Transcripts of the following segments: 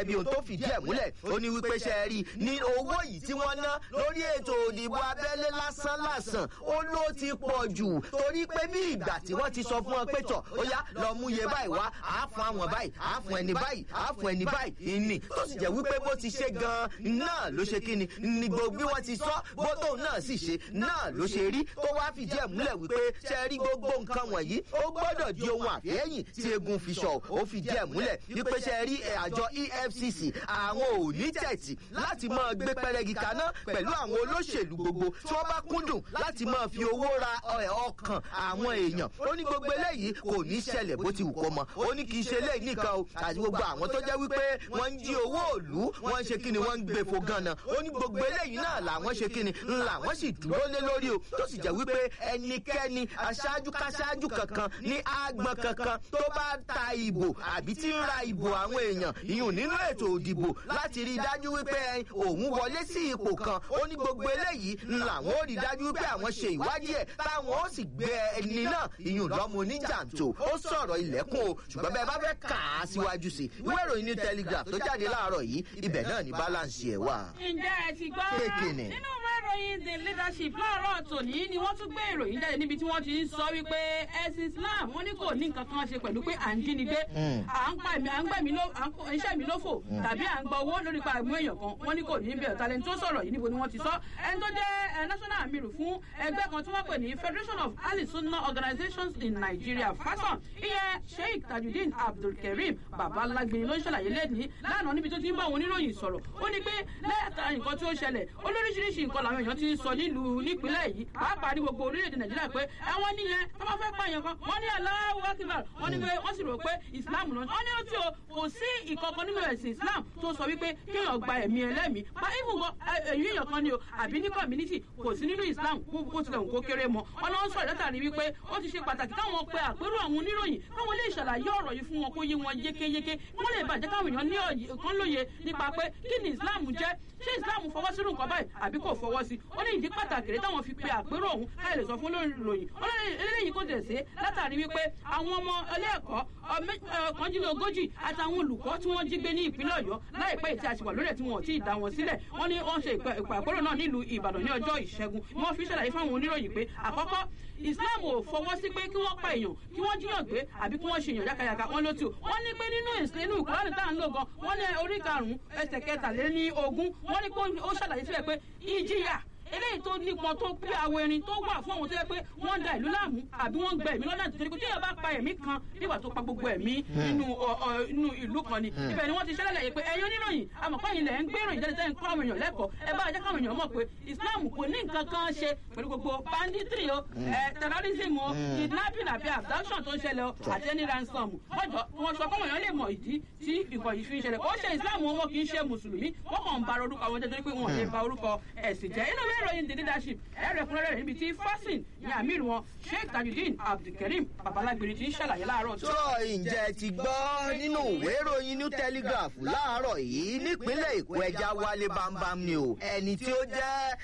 gẹ́gẹ́ bí ohun tó fìdí ẹ̀ múlẹ̀ ó ní wípé ṣe rí ní owó yìí tí wọ́n ná lórí ètò òdìbò abẹ́lé lásán lásán ó ló ti pọ̀ jù torí pé bí ìgbà tí wọ́n ti sọ fún wọn pé tọ̀ ó yá lọ mú iye báyìí wá àá fún àwọn báyìí àá fún ẹni báyìí àá fún ẹni báyìí ìní tó sì jẹ́ wípé bó ti ṣe gan-an náà ló ṣe kí ni ní gbogbo bí wọ́n ti sọ bó tóun náà sì ṣe náà ló ṣe rí tó wá fìdí ẹ̀ múlẹ̀ wípé ṣe rí gbogbo nǹkan wọ̀nyí ó gbọ́dọ̀ di ohun àfẹ́yìn tí egun fi sọ ó fìdí ẹ̀ múlẹ̀ wípé ṣe rí àjọ efcc àwọn ò ní tẹ̀tì láti máa gbé pẹrẹgì kaná pẹ̀lú àwọn olóṣèlú gbogbo tí wọ́n bá kúndùn láti máa fi owó ra ọkàn àwọn èèyàn ó ní gbogbo eléyìí kò ní ṣẹlẹ̀ bó ti wù kó mọ ó ní kì í ṣe eléyìí nìkan o àti gbogbo àwọn tó jẹ́ wípé wọ́n ń jí owó òlú wọ́n ń ṣe kí ni wọ́n ń gbé fo gan-an ó ní gbogbo eléyìí náà làwọn ṣe kí ni ńlá wọ́n sì dúró lé lórí o tó sì jẹ́ wípé ẹnikẹ́ni aṣáájú káṣáájú kankan ní àgbọn kankan tó bá ta ìbò àbí tí ń ra ìbò àwọn èèyàn ìyún nínú ètò òdìbò láti rí i dájú wípé òun wọlé sí ipò kan ó ní gbogbo eléyìí làwọn ó rí i dájú wípé àwọn ṣe ìwádìí ẹ̀ táwọn ó sì gbé ẹni náà ìyún lọ́mọ oníjàǹtò ó sọ̀rọ̀ ilẹ̀kùn o ṣùgbọ́n bẹ́ẹ̀ bá fẹ́ kà á síwájú sí ìwé ìròyìn ní telegraph tó jáde láàárọ̀ yìí ibẹ̀ náà ní balance ẹ̀ wà. ǹjẹ́ ẹ ti gbọ́ Kéèkìnì. nínú ìwé ìròyìn the leadership láàárọ̀ tòní ni wọ́n tún gbé ìròyìn jáde níbi tí wọ́n ti ń sọ wípé ẹ̀sìn islam wọ́n ní kò ní nǹkan kan ṣe pẹ̀lú pé à ń jínigbé à ń pa ẹ̀mí à ń gbẹ̀mí ló à ń kó iṣẹ́ mi lófò tàbí à ń gba owó lórí pa ẹ̀mú èèyàn kan wọ́n ní kò ní bẹ̀rẹ̀ talẹ̀ tó sọ̀rọ̀ yìí níbo ni wọ́n ti sọ ẹni tó jẹ́ ẹ, national amiru fún ẹgbẹ́ kan tí wọ́n pè ní federation of ali sunna organizations in nigeria fason ìyẹn sheikh tajudeen abdulkareem babalágbin ló ń ṣàlàyé lẹ́ni lánàá níbi tó ti ń bá àwọn oníròyìn sọ̀rọ̀ ó ní pé lẹ́yàtà nǹkan tí ó ṣẹlẹ̀ olóríṣiríṣi nǹkan làwọn èèyàn ti ń sọ nílùú nípínlẹ̀ yìí pàápàá ní gbogbo orílẹ̀-èdè nàìjíríà pé ẹ̀wọ̀n nìyẹn tó bá fẹ́ pààyàn kan wọ́n ní aláwọ̀ akíbar wọ́n ní pé wọ́n sì rò pé islam náà wọ́n ní ó tí o kò sí ìkọ̀kan nínú ẹ̀sìn islam tó sọ wípé kéèyàn gba ẹ̀mí ẹlẹ́mìí pa even gan èyí èèyàn kan ni o àbí ní community kò sí nínú islam kó kó tilẹ̀ kó kéré mọ́ wọn lọ́wọ́ sọ̀rọ̀ látàrí wípé ó ti ṣe pàtàkì káwọn pe àpérò àwọn oníròyìn káwọn lè ṣàlàyé ọ̀rọ̀ yìí fún wọn kó yé wọn yékéyéké wọ́n lè bàjẹ́ káwọn èèyàn ní òye kan lóye nípa pé kí ni islam jẹ́ ṣé islam fọwọ́ sínú nǹkan báyìí àbí kò fọwọ́ sí ó ní ìdí pàtàkì rẹ̀ táwọn fi pe àpérò ọ̀hún káyọ̀ lè sọ fún olóyìn eléyìí kò tẹ̀ sí látàrí wípé àwọn ọmọ ilé ẹ̀kọ́ kànjínlógójì àtàwọn olùkọ́ tí wọ́n jí gbé ní ìpínlẹ̀ ọ̀yọ́ láìpẹ́ ìtí àṣìwà lórí ẹ̀ tí wọ́n ti dá wọn sílẹ̀ wọ́n ní wọ́n ṣe ìpè àpérò náà nílùú ìbàdàn ní ọjọ́ ìṣẹ́gun wọ́n fi ṣàlàyé fáwọn oníròyìn pé àkọ́kọ́ islam ò fọwọ́ sí pé kí wọ́n pa èèyàn kí wọ́n jíyàn gbé àbí kí wọ́n ṣe èèyàn yákayàká wọ́n ló tù wọ́n ní pé nínú ìsìnú ìkúránì tá à ń lò gan wọ́n ní orí karùn-ún ẹsẹ̀ kẹtàléní ogún wọ́n ní pé ó ṣàlàyé síbẹ̀ pé ìjìyà eléyìí tó nípọn tó pé àwọn erin tó wà fún àwọn tó yẹ pé wọ́n ń da ìlú láàmú àbí wọ́n ń gba ẹ̀mí lọ́nà àtúntò tí yóò bá pa ẹ̀mí kan nígbà tó pa gbogbo ẹ̀mí nínú inú ìlú kan ni ibẹ̀ ni wọ́n ti ṣẹlẹ̀ pé ẹ̀yin oníròyìn àmọ̀pá yìí lẹ̀ ń gbé ìròyìn jáde tẹ́yìn kọ́ àwọn èèyàn lẹ́kọ̀ọ́ ẹ bá jẹ́ káwọn èèyàn mọ̀ pé islam kò ní nǹkan kan ṣe pẹ̀lú gbogbo banditry o terrorism o kidnapping àbí abduction tó ń ṣẹlẹ̀ o àti ẹni ransom wọ́jọ́ wọn sọ fáwọn èèyàn lè mọ̀ ìdí tí nǹkan yìí fi ń ṣẹlẹ̀ ó ṣe islam wọn kì í ṣe mùsùlùmí wọ́n kàn ń ba orúkọ àwọn jẹ́ torí pé wọn ò lè ba orúkọ ẹ̀sìn jẹ́ inú ìwé ìròyìn the leadership ẹ̀rẹ̀kúnrẹ́rẹ́ níbi tí fasin ní amir wọn sheikh tajudeen abdulkareem babalágbèrè ti ń ṣàlàyé láàárọ̀ tó ǹjẹ́ ti gbọ́ nínú ìwé ìròyìn new telegraph láàárọ̀ yìí nípínlẹ̀ èkó ẹja wálé bámbám ni o ẹni tí ó jẹ́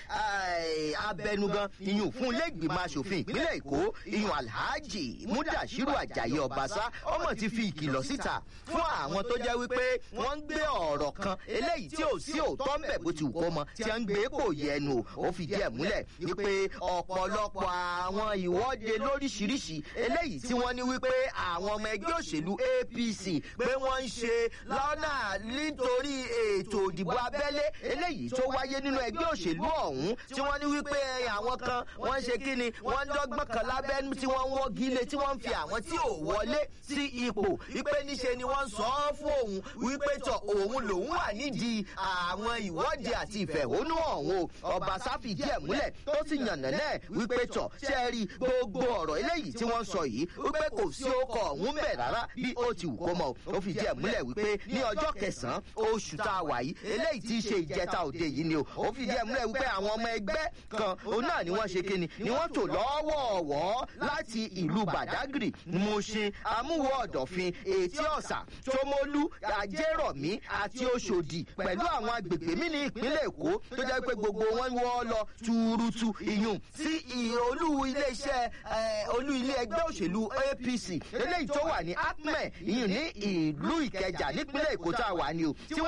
abẹnugan iyùn fún ilé ìgbìmọ̀ asòfin ìpínlẹ̀ èkó iyùn alhaji mudashiru ajayi ọbaṣá ọmọ ti fi ìkìlọ̀ síta fún àwọn tó jẹ́ wípé wọ́n ń gbé ọ̀rọ̀ kan eléyìí tí ò sí òótọ́ ń bẹ̀ bó ti wù kó mọ tí wọ́n ń gbé kò yẹnu o ó fi díẹ̀ múlẹ̀ wípé ọ̀pọ̀lọpọ̀ àwọn ìwọ́de lóríṣiríṣi eléyìí tí wọ́n ní wípé àwọn ọmọ ẹgbẹ́ òṣèlú apc pé wọ́n ń ṣe lọ́nà nítorí ètò ìdìbò abẹ́lé eléyìí tó wáyé nínú ẹgbẹ́ òṣèlú ọ̀hún tí wọ́n ní wípé àwọn kan wọ́n ń ṣe kí ni wọ́n ń dọ́gbọ́n kan lábẹ́nu tí wọ́n ń wọ́gi lé tí wọ́n ń fi àwọn tí ò wọlé sí ipò wípé níṣe ni wọ́n sọ ọ́ fún òun wípé tọ̀ òun lòun wà nídìí àwọn ìwọ́de àti ìfẹ̀hónú ọ̀hún o ọba sáfì díẹ̀ múlẹ̀ tó sì yànnà náà wípé tọ̀ ṣe é rí gbogbo ọ̀rọ̀ eléyìí tí wọ́n sọ yìí wípé kò sí ọkọ̀ ọ̀hún bẹ̀ rárá bí ó ti wù kó mọ̀ ó fi díẹ̀ múlẹ̀ wípé ní ọjọ́ kẹsàn-án oṣù tá a wà yìí eléyìí tí í ṣe ìjẹta òde yìí ni o ó fi díẹ̀ múlẹ̀ wípé àwọn ọmọ ẹgbẹ́ kan òun náà ni wọ́n ṣe kíni ni wọ́n tò lọ́wọ́ọ̀wọ́ láti ìlú badagry mushin amúwọ̀ ọ̀dọ̀fin ètí ọ̀sà tómólú àjẹrọ̀mí àti oṣòdì pẹ̀lú àwọn agbègbè mí ní ìpínlẹ̀ èkó tó jẹ́ pé gbogbo wọn wọ́ lọ tuurutu iyùn sí olú iléeṣẹ́ olú ilé ẹgbẹ́ òṣèlú apc eléyìí tó wà ní acme iyùn ní ìlú ìkẹjà nípínlẹ̀ èkó tá a wà ní o tí wọ́n